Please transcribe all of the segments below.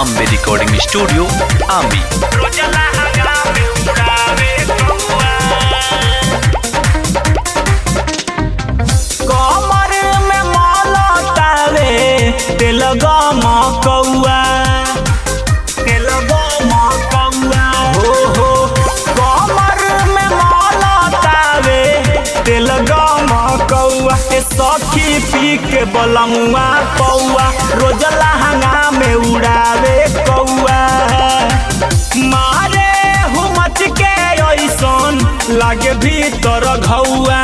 Ambe recording studio आमी कमर में मलतावे तेल गम कौआ तेल गम कौआ हो हो कमर में मलतावे तेल गम कौआ ए सखी पी के बलमुआ पौआ रोज लहंगा में उड़ावे कौआ मारे हुमच के ऐसन लागे भीतर घौआ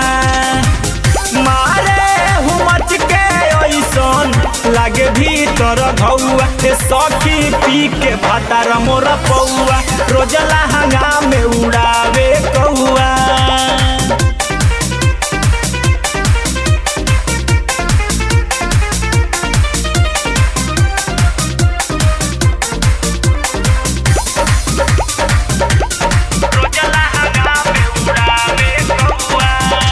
मारे हुमच के ऐसन लागे भीतर घौआ ए सखी पी के भातार मोर पौआ रोज लहंगा में उड़ावे कौआ रोज लहंगा में उड़ावे कौआ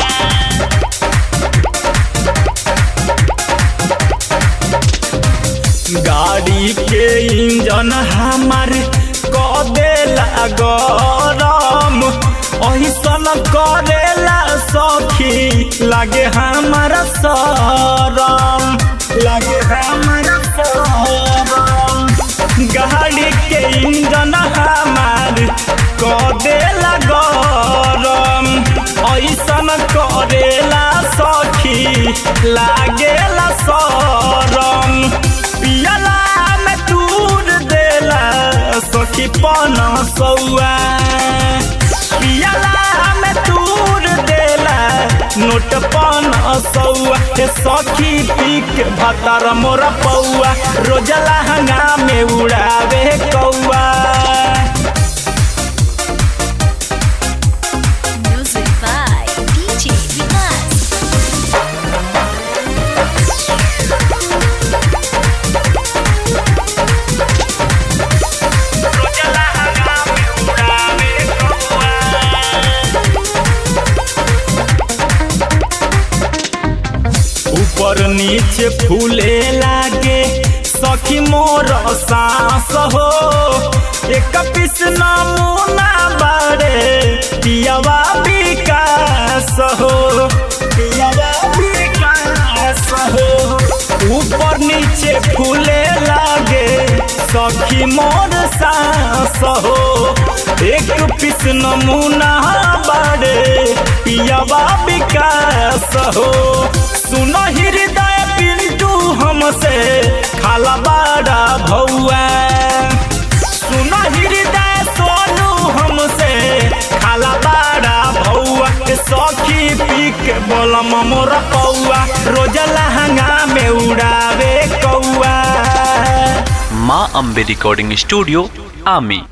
गाड़ी के इंजन हमार क देला गरम ऐसन करेला सखी लागे हमारा सरम लागे हमारा सरम गाड़ी के इंजन हमार क देला गरम ऐसन करेला सखी लागेला सरम पियला में दूर देला सखी पन सौआ पियला में दूर देला नोट पन सौआ ए सखी पी के भतर मोर पौआ रोज लहंगा में उड़ावे कौआ Music by DJ Vikas. रोज लहंगा में उड़ावे कौआ ऊपर नीचे फूले लागे सखी मोर सांस हो एक पिस नमूना बारे पियावा विकास हो पियावा विकास हो ऊपर नीचे फूले लागे सखी मोर सांस हो एक पिस नमूना बारे पियावा विकास हो सुन हृदय पिंटू हमसे खाला बाड़ा भौआ सुन हृदय सोनू हमसे खाला बाड़ा भौआ के सखी पी के बोलम मोर पौआ रोज लहंगा में उड़ावे कौआ माँ अम्बे रिकॉर्डिंग स्टूडियो आमी